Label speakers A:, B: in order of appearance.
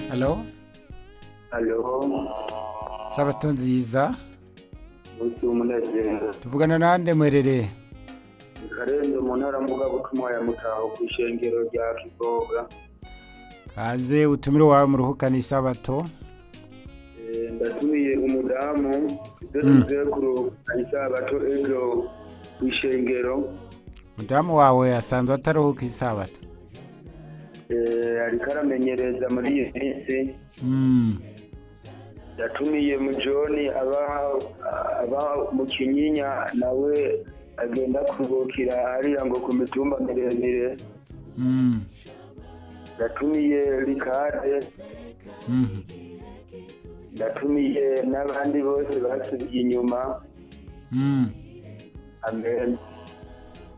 A: Halo,
B: Halo,
A: sabato nziza
B: umunsi w'umunezero.
A: tuvugana nande mwerere
B: Karenze mu ntara mvugabutumwa ya Mutaho ku ishengero rya Kivoga.
A: kaze utumire wawe muruhukane isabato
B: Eh, Ndatumiye umudamu ibyo
A: Mm.
B: tugiye kuruhuka isabato ejo ku ishengero.
A: mudamu wawe asanzwe ataruhuka isabato
B: Eh, ariko aramenyereza muri iyi minsi.
A: Mm,
B: Yatumiye mu Joni aba aba mu Kinyinya nawe agenda kuruhukira hariya ngo ku mitumba miremire.
A: mm,
B: Yatumiye Rikade
A: mhm.
B: ndatumiye n'abandi bose basubiye inyuma
A: Mm.
B: amen